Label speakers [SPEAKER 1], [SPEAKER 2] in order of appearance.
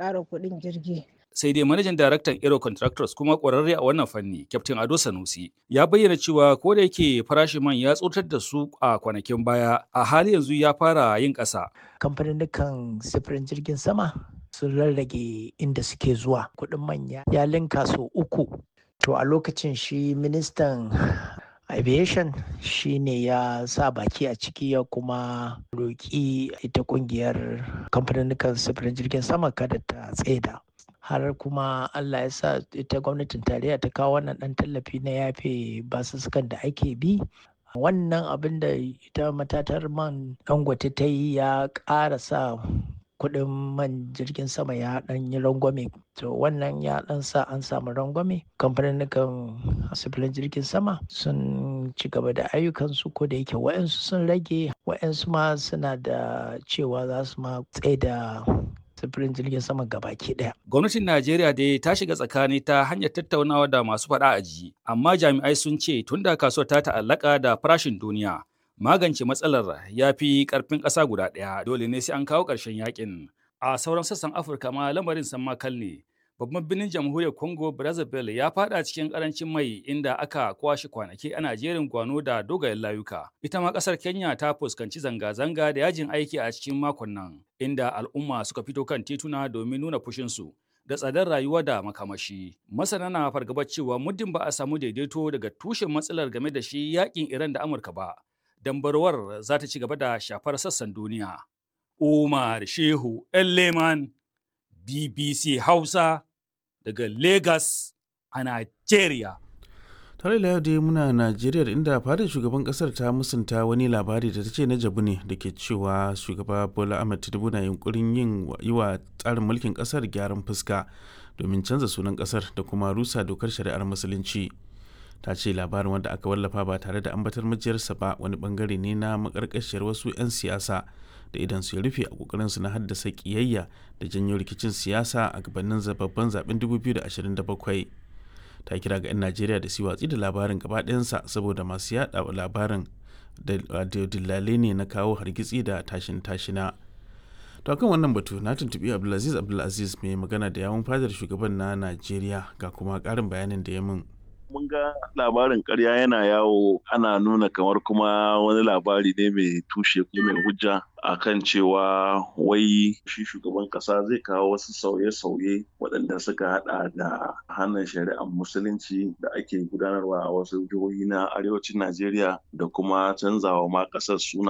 [SPEAKER 1] ƙara kuɗin jirgi.
[SPEAKER 2] sai dai manajan daraktan Aero Contractors kuma ƙwararre a wannan fanni, Captain Ado Sanusi, ya bayyana cewa ko da yake farashin man ya tsotar da su a kwanakin baya, a hali yanzu ya fara yin ƙasa.
[SPEAKER 3] Kamfanin sifirin jirgin sama sun rarrage inda suke zuwa kuɗin manya ya linka sau uku. To a lokacin shi ministan aviation shi ne ya sa baki a ciki ya kuma roƙi ita ƙungiyar kamfanin sifirin jirgin sama kada ta tsaida. har kuma Allah ya sa ita gwamnatin tarayya ta kawo wannan ɗan tallafi na yafe basussukan da ake bi wannan abin da ita matatar man dangote ta yi ya ƙara sa kuɗin man jirgin sama ya ɗan yi rangwame to wannan ya ɗan sa an samu rangwame kamfanin sifilin jirgin sama sun ci gaba da ayyukansu ko da yake wa'yansu sun rage wa'yansu ma suna da cewa za su ma tsaye da sufurin jirgin sama gabaki daya.
[SPEAKER 2] Gwamnatin Najeriya dai ta shiga tsakani ta hanyar tattaunawa da masu faɗa a ji, amma jami'ai sun ce tun da kasuwar ta ta'allaka da farashin duniya, magance matsalar ya fi ƙarfin ƙasa guda ɗaya dole ne sai an kawo ƙarshen yakin. A sauran sassan Afirka ma lamarin san makal ne. Babban birnin jamhuriyar Congo Brazzaville ya fada cikin karancin mai inda aka kwashe kwanaki ana jerin gwano da dogayen layuka. Ita ma kasar Kenya ta fuskanci zanga-zanga da yajin aiki a cikin makon nan, inda al'umma suka fito kan tituna domin nuna fushinsu da tsadar rayuwa da makamashi. Masana na fargabar cewa muddin ba a samu daidaito daga tushen matsalar game da shi yakin Iran da Amurka ba, dambarwar za ta ci gaba da shafar sassan duniya. Umar Shehu Leman BBC Hausa daga Lagos a Nigeria.
[SPEAKER 4] tare da dai muna najeriya inda fadar shugaban kasar ta musanta wani labari da ta ce na jabu ne da ke cewa shugaba bola ahmed tinubu na yunkurin yin yi wa tsarin mulkin kasar gyaran fuska domin canza sunan kasar da kuma rusa dokar shari'ar musulunci ta ce labarin wanda aka wallafa ba tare da ambatar majiyarsa ba wani bangare ne na makarkashiyar wasu 'yan siyasa da idan su ya rufe a kokarinsu na haddasa kiyayya da janyo rikicin siyasa a gabanin zababban zaben 2027 ta kira ga 'yan najeriya da su watsi da labarin gaba ɗayansa saboda masu yada labarin da dillale ne na kawo hargitsi da tashin tashina to kan wannan batu na tuntubi abdulaziz abdulaziz mai magana da yawun fadar shugaban na najeriya ga kuma ƙarin bayanin da ya min
[SPEAKER 5] mun ga labarin karya yana yawo ana nuna kamar kuma wani labari ne mai tushe ko mai hujja akan cewa wai shi shugaban kasa zai kawo wasu sauye-sauye waɗanda suka hada da hannun shari'ar musulunci da ake gudanarwa a wasu jihohi na arewacin najeriya da kuma canzawa ma ƙasar suna